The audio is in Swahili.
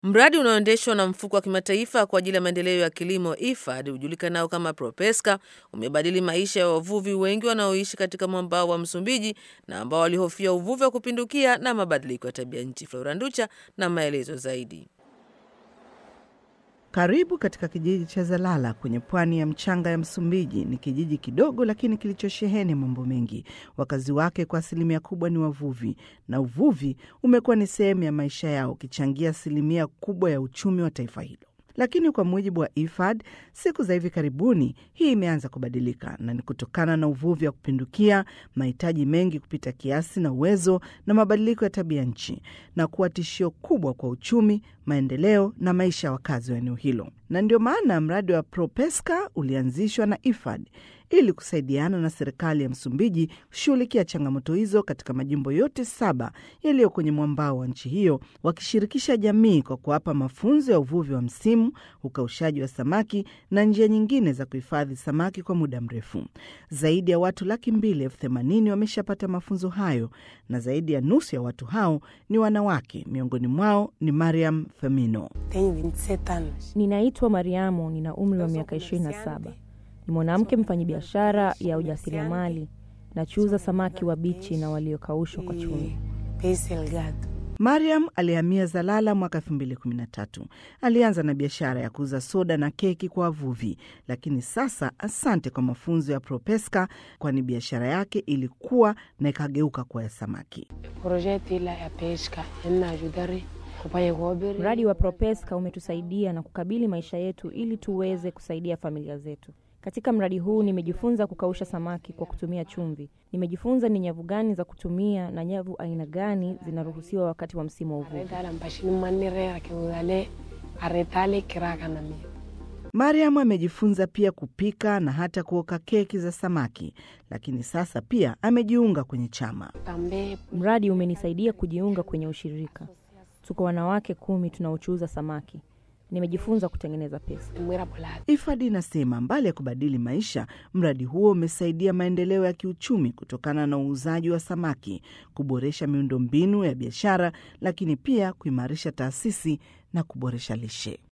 Mradi unaoendeshwa na mfuko wa kimataifa kwa ajili ya maendeleo ya kilimo IFAD hujulikanao kama Propesca umebadili maisha ya wavuvi wengi wanaoishi katika mwambao wa Msumbiji na ambao walihofia uvuvi wa kupindukia na mabadiliko ya tabia nchi. Flora Nducha na maelezo zaidi. Karibu katika kijiji cha Zalala kwenye pwani ya mchanga ya Msumbiji. Ni kijiji kidogo lakini kilichosheheni mambo mengi. Wakazi wake kwa asilimia kubwa ni wavuvi, na uvuvi umekuwa ni sehemu ya maisha yao, ukichangia asilimia kubwa ya uchumi wa taifa hilo. Lakini kwa mujibu wa IFAD, siku za hivi karibuni hii imeanza kubadilika, na ni kutokana na uvuvi wa kupindukia, mahitaji mengi kupita kiasi na uwezo na mabadiliko ya tabia nchi, na kuwa tishio kubwa kwa uchumi, maendeleo na maisha ya wakazi wa eneo hilo. Na ndio maana mradi wa Propesca ulianzishwa na IFAD ili kusaidiana na serikali ya Msumbiji kushughulikia changamoto hizo katika majimbo yote saba yaliyo kwenye mwambao wa nchi hiyo, wakishirikisha jamii kwa kuwapa mafunzo ya uvuvi wa msimu, ukaushaji wa samaki na njia nyingine za kuhifadhi samaki kwa muda mrefu. Zaidi ya watu laki mbili elfu themanini wameshapata mafunzo hayo na zaidi ya nusu ya watu hao ni wanawake. Miongoni mwao ni Mariam Femino. Ninaitwa Mariamu, nina umri wa miaka 27 ni mwanamke mfanyabiashara ya ujasiriamali. Nachuuza samaki wabichi na waliokaushwa kwa chumvi. Mariam alihamia Zalala mwaka 2013. Alianza na biashara ya kuuza soda na keki kwa wavuvi, lakini sasa, asante kwa mafunzo ya Propesca, kwani biashara yake ilikuwa na ikageuka kwa ya samaki. Mradi wa Propesca umetusaidia na kukabili maisha yetu ili tuweze kusaidia familia zetu. Katika mradi huu nimejifunza kukausha samaki kwa kutumia chumvi. Nimejifunza ni nyavu gani za kutumia na nyavu aina gani zinaruhusiwa wakati wa msimu wa uvuvi. Mariam amejifunza pia kupika na hata kuoka keki za samaki, lakini sasa pia amejiunga kwenye chama. Mradi umenisaidia kujiunga kwenye ushirika. Tuko wanawake kumi tunaochuuza samaki. Nimejifunza kutengeneza pesa. IFAD inasema mbali ya kubadili maisha, mradi huo umesaidia maendeleo ya kiuchumi kutokana na uuzaji wa samaki, kuboresha miundombinu ya biashara, lakini pia kuimarisha taasisi na kuboresha lishe.